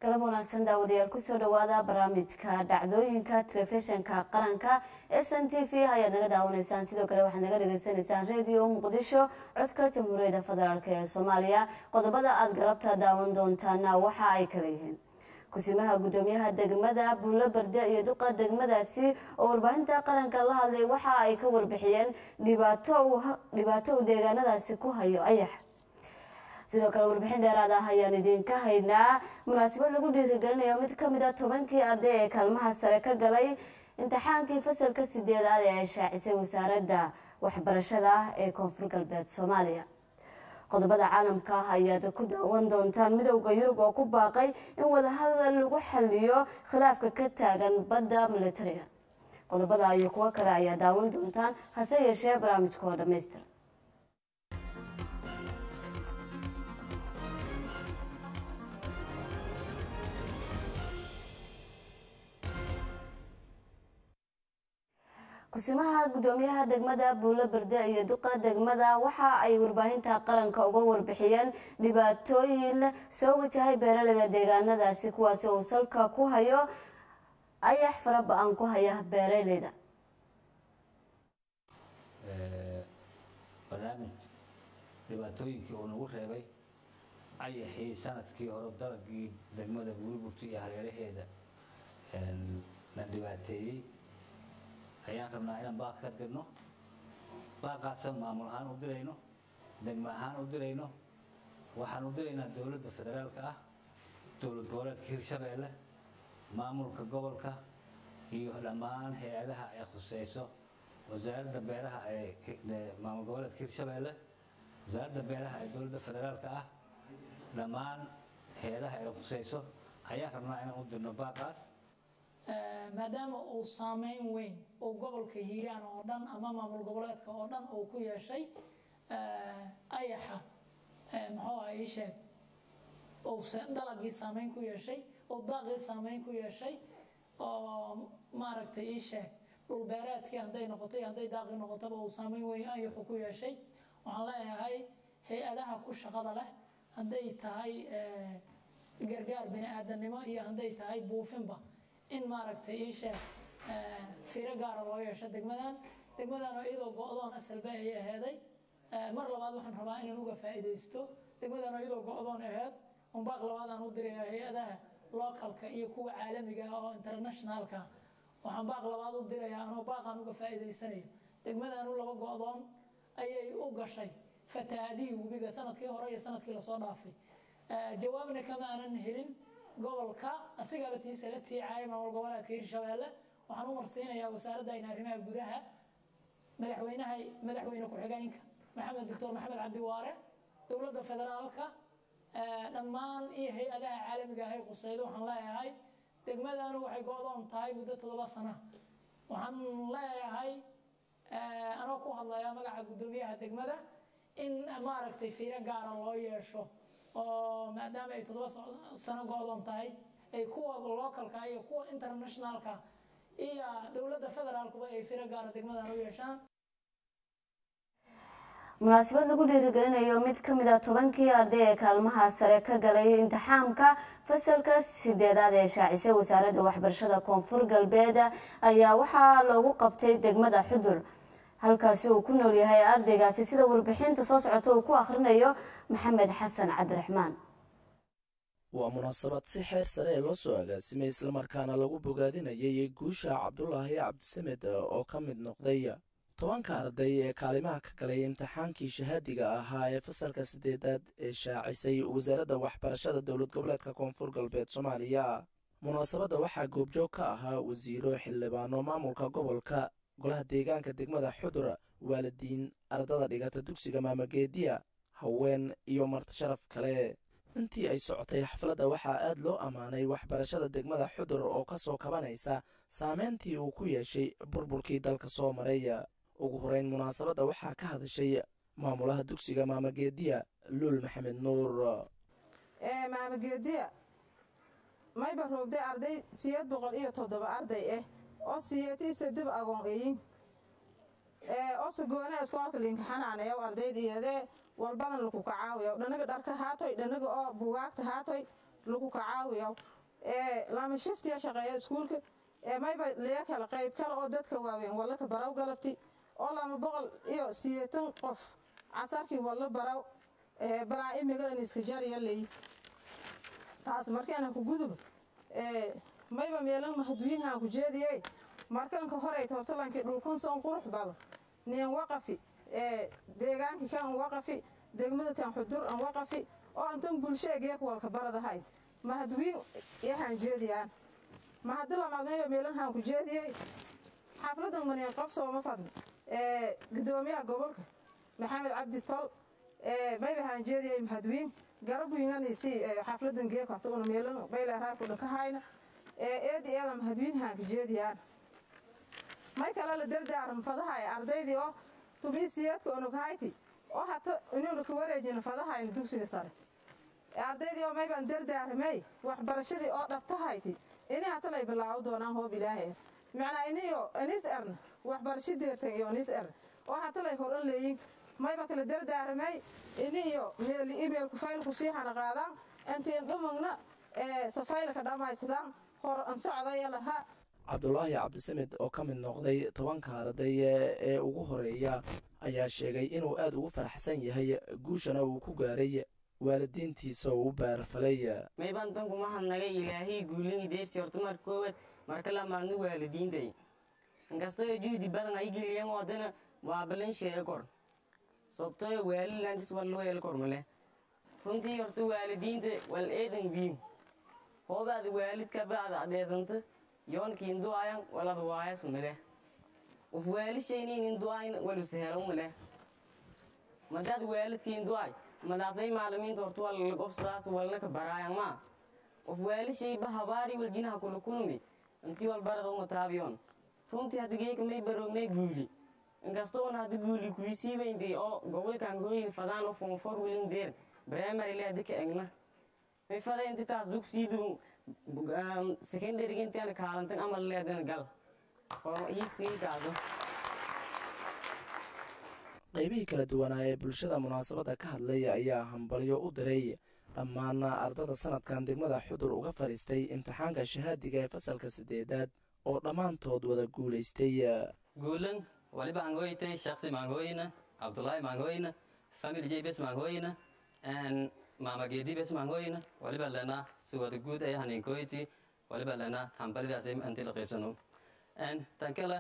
galab wanaagsan daawadayaal kusoo dhawaada barnaamijka dhacdooyinka telefishinka qaranka s n t v ayaad naga daawanaysaan sidoo kale waxaad naga dhageysanaysaan radio muqdisho codka jamhuuriyadda federaalk ee soomaaliya qodobada aada galabta daawan doontaana waxa ay kala yihiin kusimaha gudoomiyaha degmada buulo berde iyo duqa degmadaasi oo warbaahinta qaranka la hadlay waxa ay ka warbixiyeen dhibaato uu deegaanadaasi ku hayo ayax sidoo kale warbixin dheeraad ah ayaan idinka haynaa munaasabad lagu dhiirigelinayo mid kamid a tobankii arday ee kaalmaha sare ka galay imtixaankii fasalka sideedaad ee ay shaacisay wasaaradda waxbarashada ee koonfur galbeed soomaaliya qodobada caalamka ah ayaad ku daawan doontaan midowda yurub oo ku baaqay in wadahadal lagu xaliyo khilaafka ka taagan badda militariga qodobada iyo kuwo kale ayaa daawan doontaan hase yeeshee barnaamijka oo dhamaystir kusimaha gudoomiyaha degmada buulo berde iyo duqa degmada waxa ay warbaahinta qaranka uga warbixiyeen dhibaatooyin soo wajahay beeraleyda deegaanadaasi kuwaasi uu salka ku hayo ayax fara ba-an ku haya beeraleyda barnaamij dhibaatooyinkii uu nagu reebay ayaxii sanadkii hore dalagii degmada buuliburta iyo hareeraheeda na dhibaateeyey ayaan rabnaa inaan baaq ka dirno baaqaasaan maamul ahaan u dirayno degmo ahaan u dirayno waxaan u diraynaa dowladda federaalka ah dowlad goboleedka hirshabeelle maamulka gobolka iyo dhammaan hay-adaha ay khuseyso wasaaradda beeraha ee maamul goboleedka hirshabeelle wasaaradda beeraha ee dowladda federaalka ah dhammaan hay-adaha ay khuseyso ayaan rabnaa inaan u dirno baaqaas maadaama uu saameyn weyn uu gobolka hiiraan oo dhan ama maamul goboleedka oo dhan uu ku yeeshay ayaxa muxuu aha ii sheeg uu dalagii saameyn ku yeeshay uu daaqii saameyn ku yeeshay oo maaragtay ii sheeg dhulbeereedkii hadday noqotay hadday daaqii noqotaba uu saameyn weyn ayaxu ku yeeshay waxaan leeyahay hay-adaha ku shaqada leh hadday tahay gargaar bini aadamnimo iyo hadday tahay buufinba in maaragtay ii sheeg firo gaara loo yeesho degmadan degmadan oo iyadoo go-doon asalba ay aheeday mar labaad waxaan rabaa inaan uga faa'iidaysto degmadan oo iyadoo go-doon aheed un baaq labaadaan u diraya hay-adaha localka iyo kuwa caalamiga ah oo internationalka waxaan baaq labaad u dirayaa anoo baaqaan uga faa'iidaysanayo degmadan u laba go-doon ayay u gashay fatahaadihii webiga sanadkii hore iyo sanadkii lasoo dhaafay jawaabna kama aanan helin gobolka asigaba tiisa la tiicaya maamul goboleedka hirshabeelle waxaan u marsiinayaa wasaaradda ayna arrimaha gudaha madaxweynaha madaxweyne ku-xigeenka maxamed doctor maxamed cabdi waare dowladda federaalka dhammaan iyo hay-adaha caalamiga ahay quseydo waxaan leeyahay degmadanu waxay go-doon tahay muddo toddoba sana waxaan leeyahay anoo ku hadlayaa magaca guddoomiyaha degmada in maaragtay fiiro gaara loo yeesho oo maadaama ay toddoba sano go-doon tahay ay kuwa localka iyo kuwa internationalka iyo dowladda federaalkuba ay firo gaara degmadan u yeeshaan munaasabad lagu dhiirigelinayo mid kamid a tobankii arday ee kaalmaha sare ka galay imtixaamka fasalka sideedaad ee shaacisay wasaaradda waxbarashada koonfur galbeed ayaa waxaa loogu qabtay degmada xudur halkaasi uu ku nool yahay ardaygaasi sida warbixinta soo socota uu ku akhrinayo maxamed xasan cabdiraxmaan waa munaasabad si xeer sare ee loo soo agaasimay islamarkaana lagu bogaadinayay guusha cabdulaahi cabdisamed oo ka mid noqday tobanka arday ee kaalimaha ka galay imtixaankii shahaadiga ahaa ee fasalka sideedaad ee shaacisay wasaaradda waxbarashada dowlad goboleedka koonfur galbeed soomaaliya munaasabadda waxaa goobjoog ka ahaa wasiiro xildhibaano maamulka gobolka golaha deegaanka degmada xudur waalidiin ardada dhigata dugsiga maamageediya haween iyo martisharaf kale intii ay socotay xafladda waxaa aad loo ammaanay waxbarashada degmada xudur oo ka soo kabanaysa saameyntii uu ku yeeshay burburkii dalka soo maray ugu horeyn munaasabadda waxaa ka hadashay maamulaha dugsiga maamageediya luul maxamed nuur maamageediya mayba roogday arday siyeed boqol iyo toddoba arday ah oo siyeetiisa dib agoon eyin ose goone iskoolka linkaxanaanayaw ardayd iyadee walbadan laku kacaawiyaw dhanaga dharka haatoy dhanaga oo bugaagta haatoy laku kacaawiyaw lama shiftiya shaqeeya iskuulka mayba liya kale qayb kale oo dadka waaweyn wallaka baraw galabti oo lama boqol iyo sideetan qof casarkii walla baraw balaa imigalan iska jariya leey taas markaana ku gudub mayba meelan mahadwiinhaan ku jeediye markanka horey tortalankii dhulkun soon qurux badan nin waqafi deegaankii kan waqafi degmada tan xudur an waqafi oo antan bulsheegeek walka baradahayd mahadwiin yahaan jeediyaan mahadi lamaad mayba meelanhaan ku jeediyey xafladan maniin qabsooma fadna gudoomiyaha gobolka maxamed cabdi tol mayba haan jeediyey mahadwiin garabwiinganisi xafladan geek horta una meelan bayleeraay dhanka hayna eedi eeda mahadwiin haan ka jeediyaan may kale la dardaaran fadahay ardaydii oo tumiisiyeedka unughayti oo hata inuuna ka wareejin fadahayna dugsiga sare ardaydii oo maybaan dardaaramey waxbarashadii oo dhabtahayti ini hata lay bilaawo doonaan hoob ilaahay macnaa iniyo inis erna waxbarasho deertan iyo inis erna oo hata lay horan leeyin mayba kala dardaaramey ini iyo meel imeilku faylku sii hana qaadaan intiin dhumagna safaylka dhammaysadaan hor an socdaya lahaa cabdulaahi cabdisamed oo ka mid noqday tobanka arday ee ugu horeeya ayaa sheegay inuu aad ugu faraxsan yahay guushana uu ku gaaray waalidiintiisa oo u baarfalay maybaan danku mahadnagay ilaahay guulin deersi horta mar koowaad marka lamaadna waalidiintay inkastoo juhdi badan ay geliyeen wadana waa balan sheege kor sababtoo waalilantis wallo hel kor male runtii horta waalidiinta wal eedan biim hoobaada waalidka baada adeesanta yoonkiin du'ayan walad waayas male uf waalishayniinin du'ayn walusehelo male madaad waalidkiin du'ay madaasbay maalimiinta horta wal gobsadaas walna ka baraayan maa uf waalishayba habaari waljinaha kula kulmi intii wal barada uma taabiyoon runtii hadda geeka may baroognay guuli inkastoona hadda guuli kuisiibaynti oo gobolkan hooyin fadaan oo fonfor wilin deer primary le hadda ka egna may fada inti taas dugsiidu secondary intiana kaalantan amal leedana gal hiigsigii kaaso qaybihii kala duwanaa ee bulshada munaasabadda ka hadlay ayaa hambalyo u diray dhammaan ardada sanadkan degmada xudur uga fadhiistay imtixaanka shahaadiga ee fasalka sideedaad oo dhammaantood wada guulaystay guulan waliba angoytay shaksi mangoyna abdullahi mangoyna family jbs mangoyna mama geedi bes mangoyna waliba lena si wada guud ay haninkoyti waliba lena hambalidaas inti la qaybsano tan kale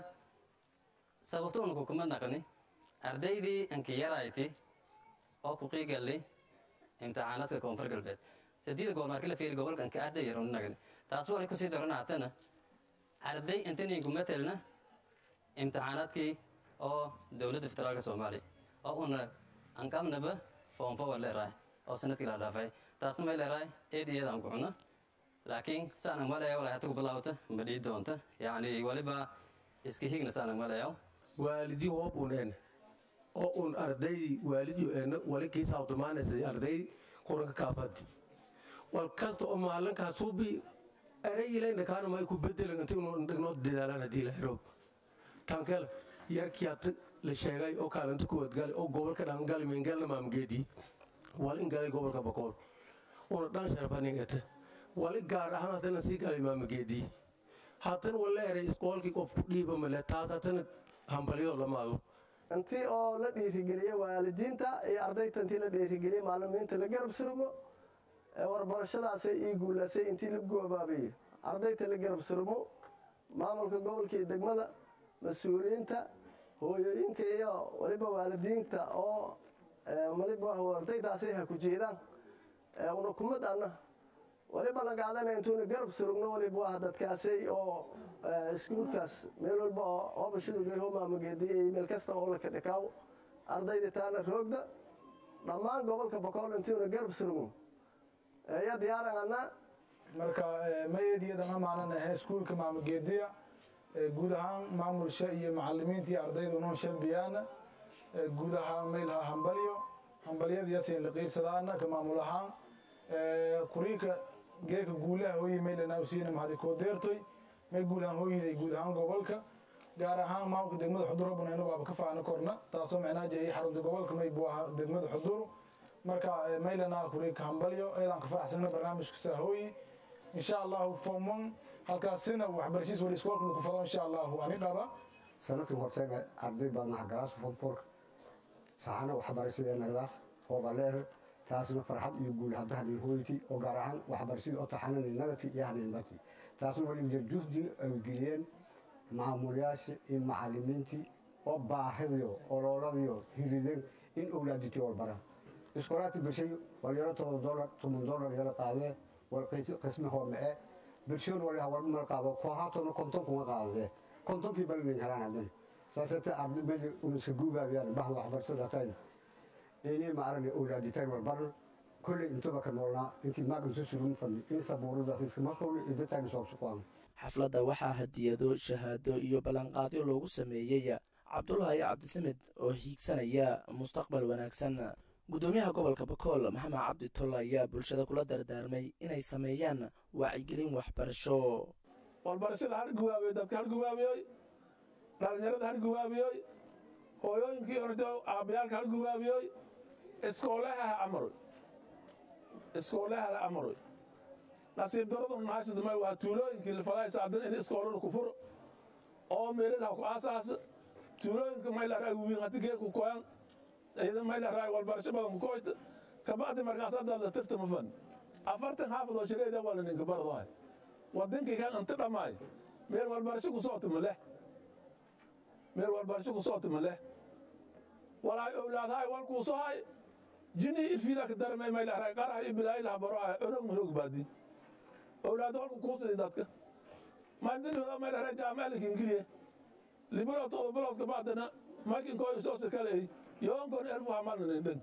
sababto una kukuma naqni ardaydii anki yarayti oo ku qiigalli imtixaanaadka koonfur galbeed sadida gool marki la fiiri gobolka anka arday yar nagni taas walay kusii daranaatana arday intaningu matelna imtixaanaadkii oo dowladda federaalka soomaaliya oo una anqabnaba foonfo wa leerahay oo sanadkii la dhaafay taasna may leerahay eed iyada aan ku cuno laakiin saanan maleeyo walay hata ku bilaawta ma dhii doonta yacni waliba iska higna saanan maleeyo waalidii hoob uneen oo un ardaydii waalidio eena wali kii saabtamaanaysay ardaydii quranka kaafadi wal kasta oo maalinkaa suubi erayileyna kaana may ku bedelan inti unu dhignoo dadaalaan haddii la xiro tankele yarkiyaata la sheegay oo kaalinta kuwaad gali oo gobolka dhan gali mingalna maamgeedii wali galay gobolka bakool una dhan sharfanin ete wali gaar ahaan hatana sii galay maamageedii haatan wala eray isqoolkii qof ku dhiiba male taas hatana hambalyo lamaado intii oo la dhiirigeliye waalidiinta iyo ardayta intii la dhiirigeliye maalimiinta la garab surmo warbarashadaasay ii guulaasay intii la goobaabayo ardayta la garab surmo maamulka gobolka iyo degmada mas-uuliyiinta hooyooyinka iyo waliba waalidiinta oo waliba ardaydaasay ha ku jeedaan una kumad anna waliba la qaadana intuuna garab surugno waliba waa dadkaasay oo iskuulkaas meel walba oo oobashadugay homaamageediy meel kasta oo la kadhikaaw ardayda taana roogda dhammaan gobolka bokool intuuna garab surugno ya diyaaran anna marka mayeediyadan amaanan ahe iskuulka maamageediya guud ahaan maamulsha iyo macalimiinta iyo ardayda unoon shalbiyaana guud ahaan maylaha hambalyo hambalyadayaaseen la qiibsadaana ka maamul ahaan kuriinka geeka guulaha hooyi maylana usiina mahadi koo deertoy may guud ahaan hooyiday guud ahaan gobolka gaar ahaan maamulka degmada xudur rabunayna waaba ka faana korna taasoo micnaa jeeyay xarunta gobolka may buu ahaa degmada xudur marka maylana kuriinka hambalyo eedaan ka faraxsana barnaamijka saa hooyi insha allahu form one halkaasina waxbarashadiis wali iskoolka lagu fado insha allahu ani qaba sanadkan horteega arday badan waxgalaas fonforka saxana waxbarashadee nagdaas hoobaleer taasna farxad iyo guul hadda hadin hooyti oo gaar ahaan waxbarashadii oo taxanani nagati iyo hadinbati taasna wali juhdi ay geliyeen maamulayaasha iyo macalimiintii oo baahidiyo ololadiyo hirideen in owlaaditii walbaraan iskoolaadka birshay walyaro todoba dolar toban dolar yaro qaadee wal qismi hoomee birshoon waliha walba mal qaado koohaatona konton kuma qaadadee kontonkii balinin helaan hadan saasate arday meli uniska guubaabiyaan bahda waxbarashada tayn inay maaragna owlaaditaan walbaran kolley intaba ka noolnaa intii maaginsu surun fadhi in sabuuradaas iskama howli intataan soobsuqaan xafladda waxaa hadiyado shahaado iyo ballanqaadyo loogu sameeyey cabdulaahi cabdisamed oo hiigsanaya mustaqbal wanaagsan gudoomiyaha gobolka bakool maxamed cabdi tolle ayaa bulshada kula dardaarmay inay sameeyaan wacyigelin waxbarasho walbarashada har gubaabiyoy dadka har gubaabiyoy dhalinyarada har gubaabiyoy hooyooyinkii horta aabbayaalka har gubaabiyoy iskooleha ha amaroy iskooleha la amaroy nasiib daradu naashidmay waa tuulooyinkii lifadaysa haddana in iskoolada ku furo oo meelada ha ku aasaasa tuulooyinka maylaraa wiin haddi geeku koyan iyada maylaraa walbarasho badan ku koyta kabacdi markaas hadda la tirtama fan afartan xaafad oo shireeda waa la ninka bardohay wadinkii kan inta dhammaay meel walbarasho ku soo tuma leh meel walbarasho ku soo tuma leh walaay owlaadhay walkuu soo hay jini irfida ka darmay maylaraa qaraha iyo bilaaylaha baroha orog marog baadi owlaad walku kuusidi dadka maandinooda maylaraa jaamaalika ingiliya libiro todo biloodka bacdana markinkoo isoo sakaleey yoonkoon elfu hamalnanin dhan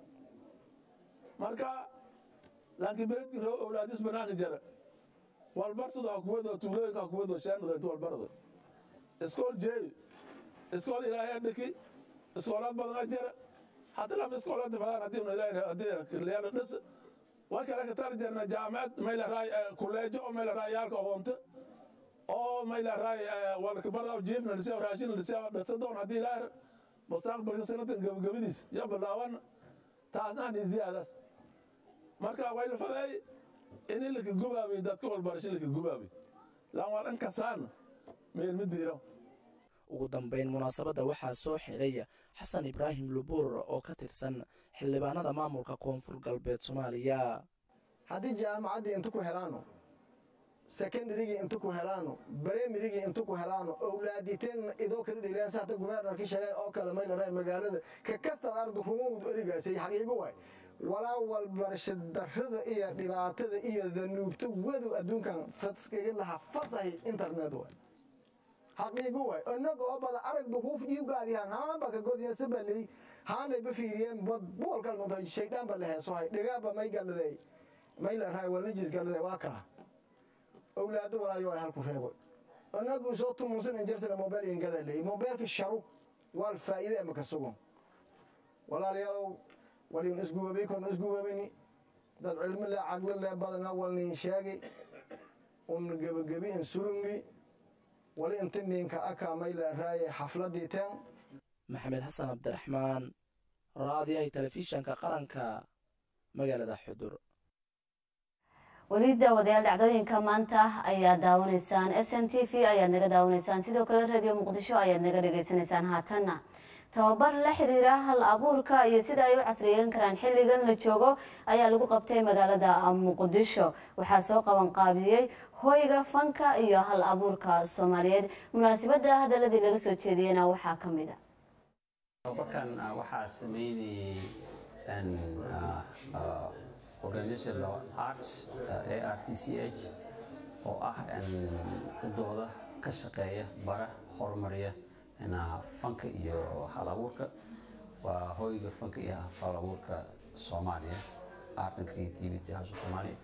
marka laakiin beledki roo owlaadis banaanka jara walbarsado hakuwado tuulooyinka hakuwado shaanado inta walbarado iskool jeeyo iskool ilaahay dhiki iskoolaad badana jara hata lama iskoolaad fadaan hadii hadii leelo dhis way kale ka tar jarna jaamacad maylaraa kuleejo oo maylaraa yaalka ogoonta oo maylaraa walkabada jiifna lisee raashin lisee dhasadoon haddii ilaahay mustaqbalka sanadkan gabagabadiis ya bilaaban taasna hani ziyaadaas marka way lafaday in laka gubaabiy dadka walbarasho laka gubaabiy laan waa dhan kasaan meel ma diiro ugu dambayn munaasabadda waxaa soo xidhay xasan ibraahim lubuur oo ka tirsan xildhibaanada maamulka koonfur galbeed soomaaliya haddii jaamacaddii inta ku helaano secondarygii inta ku helaano bremirigii inta ku helaano owlaaditeen idoo kala dhilayaan hata gubernarkii sheegay oo kale maylaraa magaalada ka kastaad ardu rumawd erigaasay xaqiigo waay walaa walbarasho darrada iyo dhibaatada iyo danuubta wadu adduunkan faskiga lahaa fasahi internet waay xaqiigo waay inaga oo bada aragba huf iugaadihan haanba ka godiyan sabaley haanayba fiiriyeen boolkan unta shaydaan ba la heesohay dhigaaba may galaday may la raay walnajis galaday waa kaa owlaado walaayo ay halku reebo inagu soo tumuusan injersana mobile ingada leey mobileka sharu wal faa'iido ama ka sugan walaalayaalow walin isgubabay korna isgubabani dad cilmi le caqli le badana walnin sheegay un gebagabi in surungi wali inta ninka aka may la raaye xafladii teen maxamed xasan cabdiraxmaan raadiyaha telefishanka qaranka magaalada xudur weli daawadayaal dhacdooyinka maanta ayaad daawanaysaan s n t v ayaad naga daawanaysaan sidoo kale radio muqdisho ayaad naga dhagaysanaysaan haatanna tababar la xiriira hal abuurka iyo sida ay u casriyeyn karaan xilligan la joogo ayaa lagu qabtay magaalada muqdisho waxaa soo qaban qaabiyey hoyga fanka iyo hal abuurka soomaaliyeed munaasabada hadaladii laga soo jeediyena waxaa ka mid a tababarkan waxaa sameynayay organization law arts a r t c h oo ah udooda ka shaqeeya bara horumariya fanka iyo hal abuurka waa hoyga fanka iyo hal abuurka soomaaliya art and creativity house of soomaaliya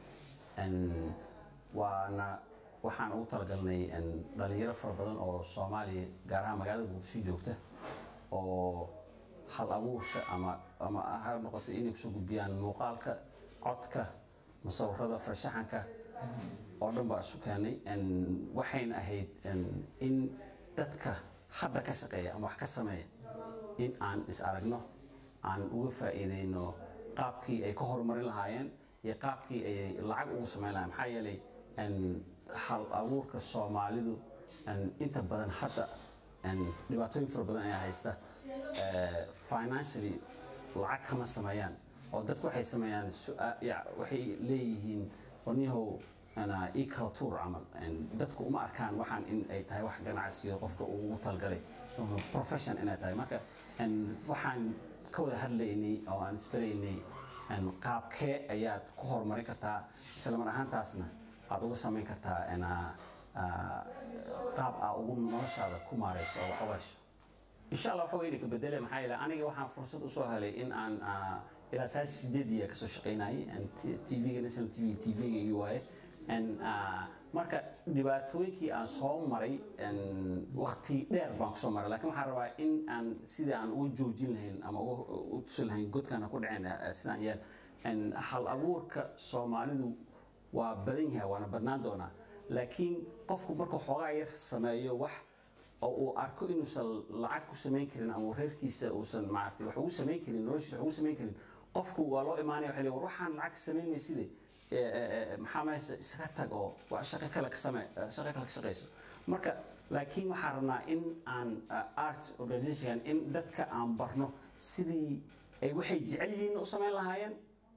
waana waxaan ugu talagalnay dhalinyaro fara badan oo soomaaliya gaar ahaan magaalada muqdisho joogta oo hal abuurka ama ama ha noqoto inay kusoo gudbiyaan muuqaalka codka musawirada farshaxanka oo dhan baa isu keenay waxayna ahayd in dadka hadda ka shaqeeya ama wax ka sameeya in aan is aragno aan uga faa'iideyno qaabkii ay ka horumarin lahaayeen iyo qaabkii ay lacag ugu samayn lahayen maxaa yeelay een, hal abuurka soomaalidu een, inta badan hadda een, dhibaatooyin fara badan ayaa haysta Eh, financially lacag kama sameeyaan oo dadku waxay sameeyaan su-aa- ya- waxay leeyihiin warniyahow ana ii kala tuur camal En dadku uma arkaan waxaan in ay tahay wax ganacsiyo qofka uu ugu talgalay ama profession inay tahay marka en waxaan ka wada hadlaynay oo aan isbaraynay en qaabkee ayaad ku horumarin kartaa isla mar ahaantaasna aad uga samayn kartaa ena ah, qaab aa ugu noloshaada ku maarayso oo wax u hesho insha allah waxa weyne ka bedele maxaa yeele aniga waxaan fursad usoo helay in aan ah, ilaa saas sideediya kasoo shaqaynayay tvga national tv tvga iyo waaye En, ah, marka dhibaatooyinkii aan soo maray wakti dheer baan kusoo maray laakiin waxaan rabaa in aan sidii aan uga joojin lahayn ama uga u tusi lahayn godkaan aan ku dhicin eh, sidaan yeel En, hal abuurka soomaalidu waa badan yahay waana badnaan doonaa laakiin qofku markuu xoogaa yar sameeyo wax oo uu arko inuusan lacag ku samayn karin ama reerkiisa uusan maaragtay wax ugu samayn karin noloshiisa wax ugu samayn karin qofku waa loo imaanaya waxay leeyihin, war waxaan lacag samayn mayside maxaa meesha iskaga tag oo wax shaqo kale ka same shaqo kale ka shaqayso marka laakiin waxaan rabnaa in aan uh, art organization in dadka aan barno sidii ay waxay jecel yihiin u samayn lahaayeen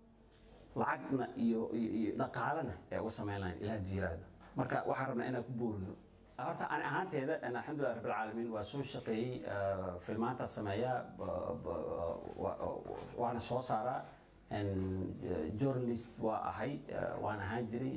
lacagna iyo iyo iyo dhaqaalena ee uga samayn lahayn ilaah jiiraada marka waxaan rabnaa inaan ku boorino horta ani ahaanteeda an alxamdulilah rabbil caalamiin waa soo shaqeeyey ah, filmaanta sameeya ba- ba- wa- waana soo saaraa En, eh, journalist waa ahay ah, waan ahaan jiray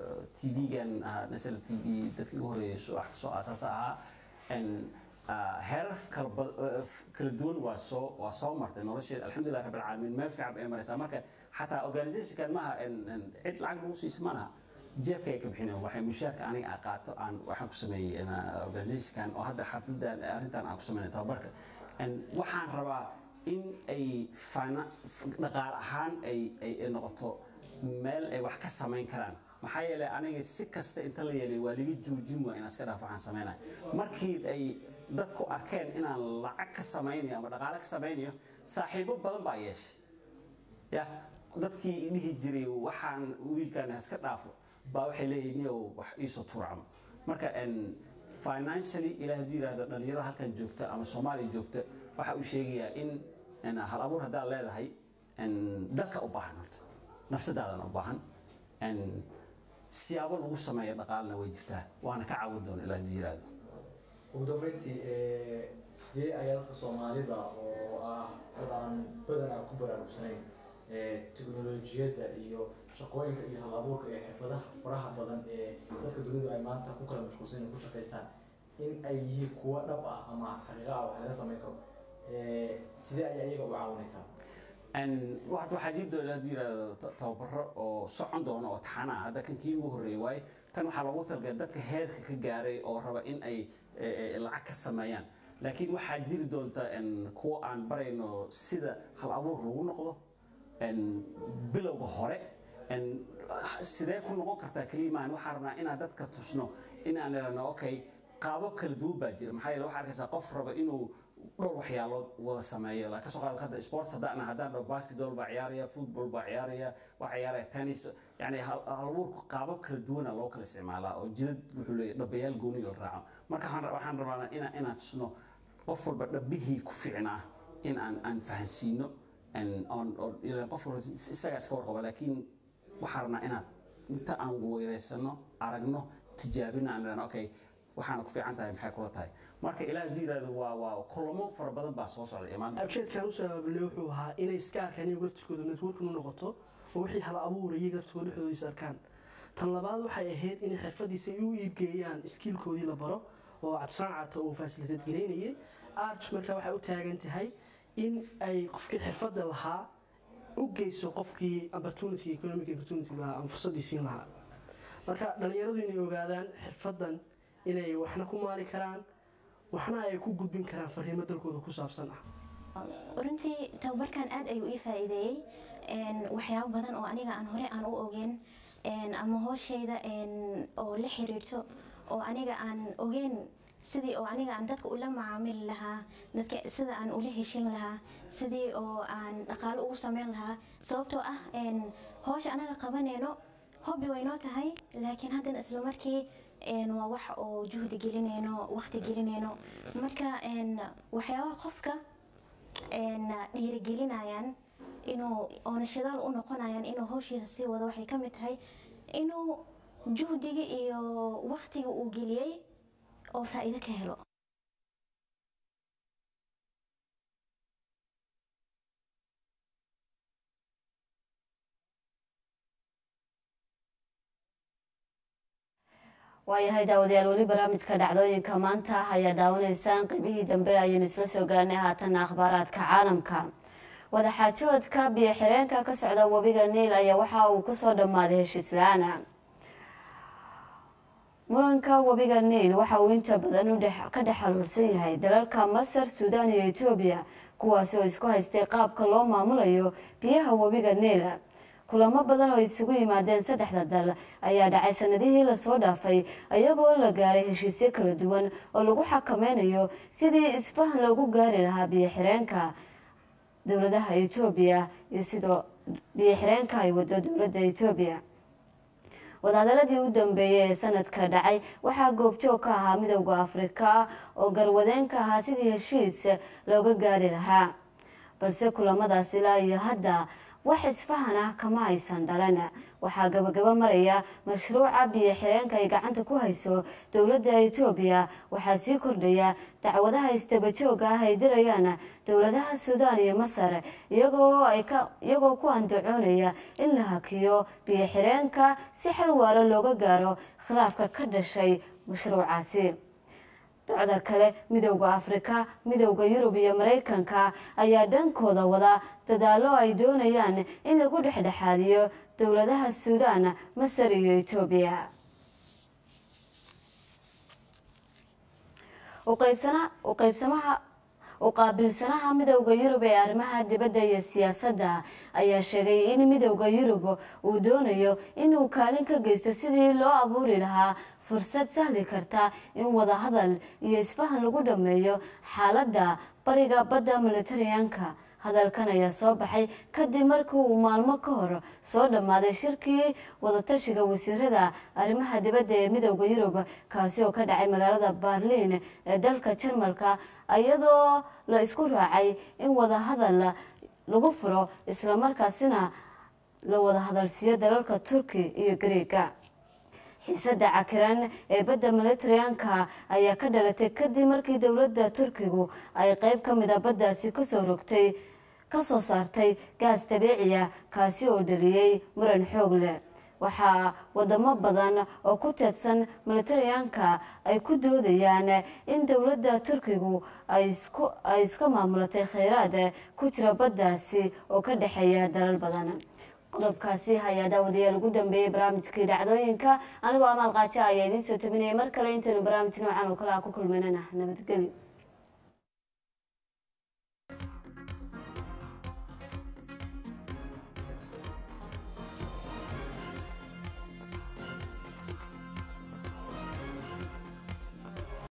tv-gan national t v dadkii ugu horeeyay soo wax soo aasaasa ahaa En, ah, heerar kala ba- eh, kala duwan waa soo waa soo martay nolosheeda alxamdulilah rabbil caalamiin meel fiican bay maraysaa marka xataa organizationkan maaha en- en cid lacag lagu siisa ma laha jeebkay ka bixineen waxay mushaarka aniga aan qaato aan waxaan ku sameeyey en, ah, organizationkan oo hadda xafladan arrintan aan ku sameynay tababarka En, waxaan rabaa in ay fina- dhaqaale ahaan ay ay ay noqoto meel ay wax ka samayn karaan maxaa yeelay aniga si kasta inta la yeelay waa liga joojin waa inaan iska dhaaf waxaan samaynayo markii ay dadku arkeen inaan lacag ka samaynayo ama dhaqaale ka samaynayo saaxiibo badan baa yeeshay ya dadkii dhihi jiray waxaan wiilkan iska dhaafo baa waxay leeyihin niyow wax iisoo tuurcamo marka en financially ilaah hadduu yidhaahdo dhalinyarada halkan joogta ama soomaaliya joogta waxa uu sheegayaa in en hal abuur haddaad leedahay en dalka u baahan horta nafsadaadana u baahan en siyaabo lagu sameeyo dhaqaalna way jirtaa waana ka caawin doona ilaah hadduu yidhaahdo ugu dambeyntii ee, sidee ayaa dadka soomaalida oo ah dad aan badanaa ku baraarugsanayn ee, tiknolojiyadda iyo shaqooyinka iyo hal abuurka iyo xirfadaha faraha badan ee dadka dunidu ay maanta ku kala mashquulsan yihiin ku shaqaystaan in ay yihiin kuwo dhab ah ama xaqiiqa ah wax laga samayn karo Ee, sidee ayaa iyaga u caawinaysaa En waxaad waxaa jiri doona hadduu yidhaahdo ta- tababaro oo socon doona oo taxana ah hadda kan kii ugu horreeyay waaye kan waxaa loogu talagalay dadka heerka ka gaaray oo raba in ay eh, eh, lacag ka sameeyaan laakiin waxaa jiri doonta en kuwo aan barayno sida hal abuur lagu noqdo en bilowga hore en sidee ku noqon kartaa keliimaan waxaan rabnaa inaan dadka tusno inaan idhahno okay qaabab kala duwan baa jira maxaa yeele waxaa arkaysaa qof raba inuu dhowr waxyaalood wada sameeyo la kasoo qaado hadda sports haddaan haddaan dhaho basketball baa ciyaaraya football baa ciyaaraya waa ciyaaraya tennis yani hal abuurku qaabab kala duwana loo kala isticmaalaa oo jidad wuxuu leeyahy dhabayaal gooni la raaco marka waxaan ra- waxaan rabaa inaan inaan tusno qof walba dhabihii ku fiicnaa in aan aan fahansiino en- oon- oo ilaan qof walba isagaa iska warqaba laakiin waxaan rabnaa inaad inta aan weereysano aragno tijaabina aan idhahno okay waxaana ku fiican tahay maxay kula tahay marka ilaah hadduu yidhahdo waa waa kulamo fara badan baa soo socda imaan ujeedkan usoo abaabulay wuxuu ahaa inay iska arkaan iyagu laftirkooda networkin u noqoto oo wixii hal abuura iyaga laftirkooda dhexdooda is arkaan tan labaad waxay ahayd inay xirfadiisa ay u iibgeeyaan iskiilkoodii la baro oo cabdisaan caato uu fasiliteed garaynayay arch markaa waxay u taagan tahay in ay qofkii xirfadda lahaa u geyso qofkii opportunity economic opportunity lahaa ama fursaddii siin lahaa marka dhallinyaradu inay ogaadaan xirfaddan inay waxna ku maali karaan waxna ay ku gudbin karaan fariimo dalkooda ku saabsan ah runtii tababarkan aad ayuu ii faa'iideeyey een, waxyaabo badan oo aniga aan hore aan u ogeyn een, ama hooshayda een, oo la xiriirto oo aniga aan ogeyn sidii oo aniga aan dadka ula macaamili lahaa dadka sida aan ula heshin lahaa sidii oo aan dhaqaalo ugu sameyn lahaa sababtoo ah een, howsha anaga qabaneyno hobby way noo tahay laakiin haddana isla markii een, waa wax oo juhdi gelinayno waqti gelinayno marka een, waxyaabaha qofka een, dhiirigelinayaan inuu oona shidaal u noqonayaan inuu hawshiisa sii wado waxay ka mid tahay inuu juhdiga iyo waqtiga uu geliyey oo faa'iido ka helo waayahay daawadayaal weli barnaamijka dhacdooyinka maanta ayaa daawanaysaan qeybihii dambe ayaynu isla soo gaarnay haatana akhbaaraadka caalamka wadaxaajoodka biyo xireenka ka socda webiga niil ayaa waxa uu kusoo dhammaaday heshiis la-aana muranka webiga niil waxa uu inta badan ka dhex xaluursan yahay dalalka masar suudaan iyo etoobiya kuwaasi oo isku haystay qaabka loo maamulayo biyaha webiga niil kulamo badan oo isugu yimaadeen saddexda dal ayaa dhacay sanadihii lasoo dhaafay iyagoo la gaaray heshiisyo kala duwan oo lagu xakameynayo sidii isfahan loogu gaari lahaa biyo xireenka dowladaha etoobiya iyo sidoo biyo xireenka ay wado dowladda etoobiya wadahadaladii u dambeeyey ee sanadka dhacay waxaa goobjoog ka ahaa midowda afrika oo garwadeen ka ahaa sidii heshiis looga gaari lahaa balse kulamadaas ilaa iyo hadda wax isfahan ah kama aysan dhalan waxaa gabagabo maraya mashruuca biyo xireenka ay gacanta ku hayso dowladda etoobiya waxaa sii kordhaya dacwadaha isdabajooga ah ay dirayaan dowladaha suudaan iyo masar iyagoo ku andacoonaya in la hakiyo biyo xireenka si xal waaro looga gaaro khilaafka ka dhashay mashruucaasi docda kale midowda afrika midowda yurub iyo maraykanka ayaa dhankooda wada dadaalo ay doonayaan in lagu dhexdhexaadiyo dowladaha suudaan masar iyo etoobiya uqaybsamaha uqaabilsanaha midowda yurub ee arrimaha dibadda iyo siyaasadda ayaa sheegay in midowda yurub uu doonayo inuu kaalin ka geysto sidii loo abuuri lahaa fursad sahli karta in wadahadal iyo isfahan lagu dhameeyo xaaladda bariga badda militariyanka hadalkan ayaa soo baxay kadib markii uu maalmo ka hor soo dhammaaday shirkii wadatashiga wasiirada arrimaha dibadda ee midowda yurub kaasi oo ka dhacay magaalada berliin ee dalka jarmalka iyadoo la isku raacay in wadahadal lagu furo islamarkaasina la wada hadalsiiyo dalalka turki iyo greega xiisada cakiran ee badda militariyanka ayaa ka dhalatay kadib markii dowladda turkigu ay qeyb ka mida baddaasi kasoo rogtay kasoo saartay gaas dabiiciya kaasi oo dhaliyey muran xoog leh waxaa wadamo badan oo ku teedsan militariyanka ay ku doodayaan in dowladda turkigu ay iska maamulatay kheyraad ku jira baddaasi oo ka dhexeeya dalal badan qodobkaasi ayaa daawadayaal ugu dambeeyey barnaamijkii dhacdooyinka anigoo amaal qaajo ayaa idiin soo tabinayay mar kale intaynu barnaamij noocan oo kale a ku kulmanana nabadgelyo